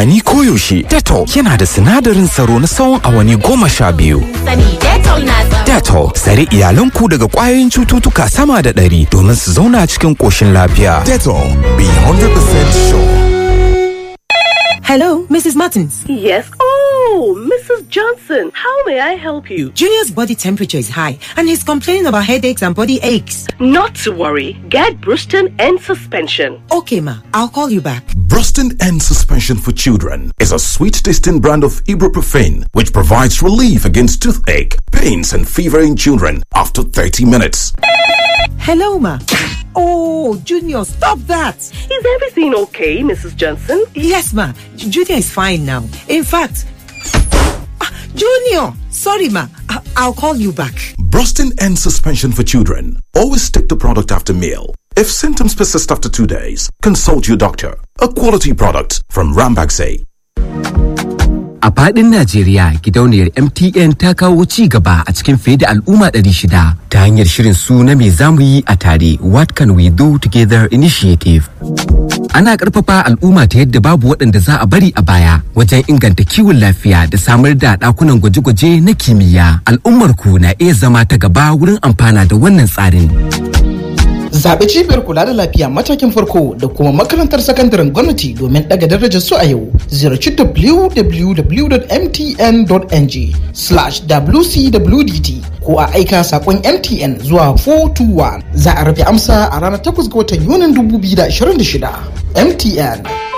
amfani koyaushe. Dettol yana da sinadarin tsaro na tsawon awanni goma sha biyu. Sani Dettol na tsaro. Dettol tsare iyalanku daga ƙwayoyin cututtuka sama da ɗari domin su zauna cikin ƙoshin lafiya. Dettol, be 100% sure. Hello, Mrs. Martins. Yes. Oh, Mrs. Johnson, how may I help you? Junior's body temperature is high and he's complaining about headaches and body aches. Not to worry. Get Bruston and suspension. Okay, ma, I'll call you back. Bruston and Suspension for Children is a sweet tasting brand of ibuprofen which provides relief against toothache, pains, and fever in children after 30 minutes. Hello, ma. Oh, Junior, stop that. Is everything okay, Mrs. Johnson? Yes, ma. Junior is fine now. In fact, Ah, Junior, sorry, ma. I- I'll call you back. Brustin and Suspension for Children. Always take the product after meal. If symptoms persist after two days, consult your doctor. A quality product from Rambaxay. A faɗin Najeriya, gidauniyar MTN ta kawo ci gaba a cikin fiye da al'umma 600 ta hanyar shirin su na me zamu yi a tare What Can We Do Together Initiative. Ana ƙarfafa al'umma ta yadda babu waɗanda za a bari a baya wajen inganta kiwon lafiya da samar da ɗakunan gwaje-gwaje na kimiyya. Al'ummar ku na iya zama ta gaba wurin amfana da wannan tsarin. Zaɓi cibiyar kula da lafiya matakin farko da kuma makarantar sakandaren gwamnati domin ɗaga darajar su a yau. Ziyarci www.mtn.ng slash wcwdt ko a aika saƙon MTN zuwa 421. Za a rufe amsa a ranar 8 ga watan Yunin 2026. MTN